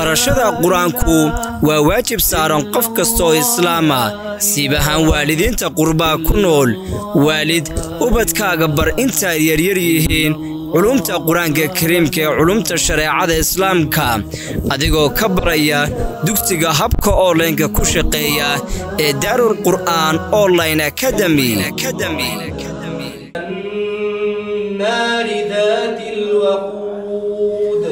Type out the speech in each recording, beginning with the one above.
barashada qur-aanku waa waajib saaran qof kastaoo islaama siib ahaan waalidiinta qurbaa ku nool waalid ubadkaaga bar intaay yaryar yihiin culumta qur-aanka kariimka ee culumta shareecada islaamka adigoo ka baraya dugsiga habka onlaynka ku shaqeeya ee daarul qur'aan online academy النار ذات الوقود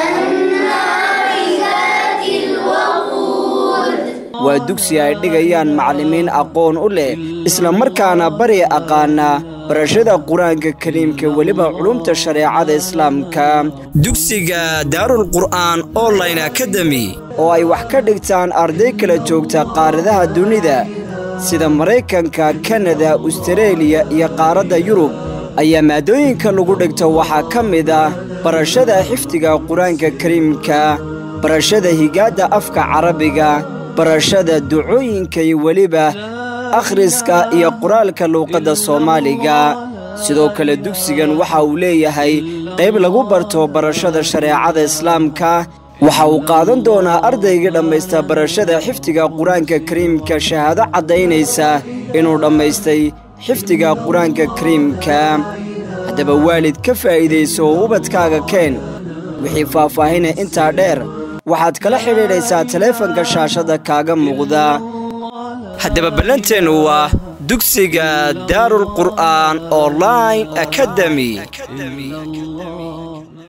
waa dugsi ay dhigayaan macallimiin aqoon u leh isla markaana bari aqaana barashada qur-aanka kariimka weliba culumta shareecada islaamka dugsiga daarul qur'aan online academy oo ay wax ka dhigtaan arday kala joogta qaaradaha dunida sida maraykanka kanada ustareeliya iyo qaaradda yurub ayaa maadooyinka lagu dhigto waxaa ka mid ah barashada xifdiga qur-aanka kariimka barashada higaadda afka carabiga barashada ducooyinka iyo weliba akhriska iyo qoraalka luuqadda soomaaliga sidoo kale dugsigan waxa uu leeyahay qayb lagu barto barashada shareecada islaamka waxa uu qaadan doonaa ardaygii dhammaysta barashada xifdiga qur-aanka kariimka shahaado caddaynaysa inuu dhammaystay xifdiga qur-aanka kariimka haddaba waalid ka faa'iidayso oo ubadkaaga keen wixii faahfaahina intaa dheer waxaad kala xidhiidhaysaa taleefanka shaashadda kaaga muuqda haddaba ballanteennu waa dugsiga daarul qur'aan online academy